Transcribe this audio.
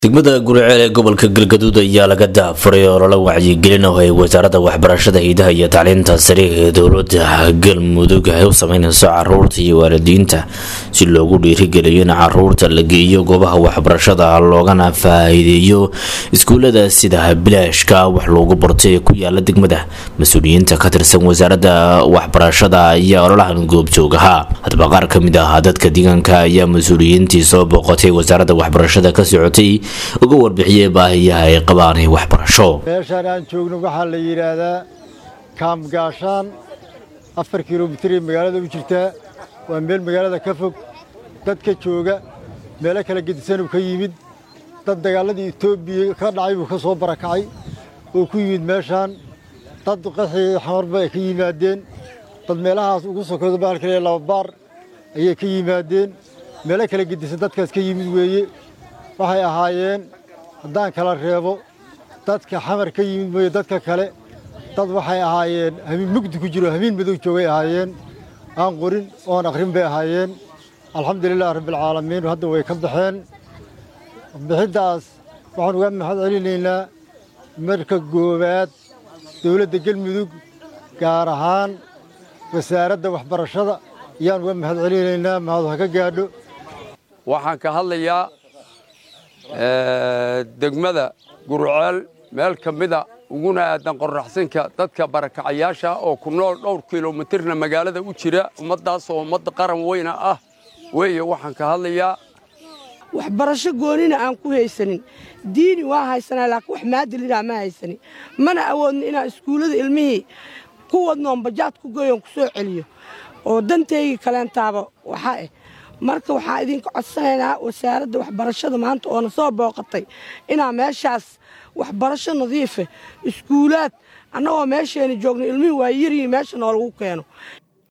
degmada guriceel ee gobolka galgaduud ayaa laga daafuray oo lala wacyigelin oo ay wasaaradda waxbarashada hiidaha iyo tacliinta sare ee dowlada galmudug ay u sameyneyso caruurta iyo waalidiinta si loogu dhiirigeliyo in caruurta la geeyo goobaha waxbarashada loogana faa-iideeyo iskuulada sida bilaashka wax loogu bartay ee ku yaala degmada mas-uuliyiinta ka tirsan wasaaradda waxbarashada ayaa ololahan goobjoog ahaa hadba qaar ka mid ah dadka deegaanka ayaa mas-uuliyiintii soo booqatay wasaaradda waxbarashada ka socotay uga warbixiyey baahiyaha ay qabaan waxbarasho meeshaan aan joogno waxaa la yidhaahdaa kaamgaashaan afar kilomitir ee magaalada u jirtaa waa meel magaalada ka fog dadka jooga meelo kala gedisanuu ka yimid dad dagaaladii etoobiya ka dhacay buu ka soo barakacay oo ku yimid meeshaan dad qaxii xamarba ay ka yimaadeen dad meelahaas ugu sokodo baalkale lababaar ayay ka yimaadeen meelo kala gedisan dadkaas ka yimid weeye waxay ahaayeen haddaan kala reebo dadka xamar ka yimid mooye dadka kale dad waxay ahaayeen hamiin mugdi ku jiro hamiin madow joogay ahaayeen aan qorin oon akhrin bay ahaayeen alxamdulilah rabbialcaalamiin hadda way ka baxeen bixiddaas waxaan uga mahad celinaynaa marka goowaad dowladda galmudug gaar ahaan wasaaradda waxbarashada ayaan uga mahad celinaynaa mahad ha ka gaadho waxaan ka hadlayaa degmada guruceel meel ka mida uguna aadan qorraxsinka dadka barakacayaasha oo ku nool dhowr kilomitirna magaalada u jira ummaddaas oo ummadda qaran weyna ah weeye waxaan ka hadlayaa waxbarasho goonina aan ku haysanin diini waa haysanaa laakiin wax maadilidhaa ma haysanin mana awoodno inaan iskuullada ilmihii ku wadnoon bajaad ku geeyoon ku soo celiyo oo dantaygii kaleentaaba waxaa ah marka waxaan idinka codsanaynaa wasaaradda waxbarashada maanta oona soo booqatay inaa meeshaas waxbarasho nadiife iskuulaad annagoo meesheena joogno ilmihii waa yaryihi meesha noolagu keeno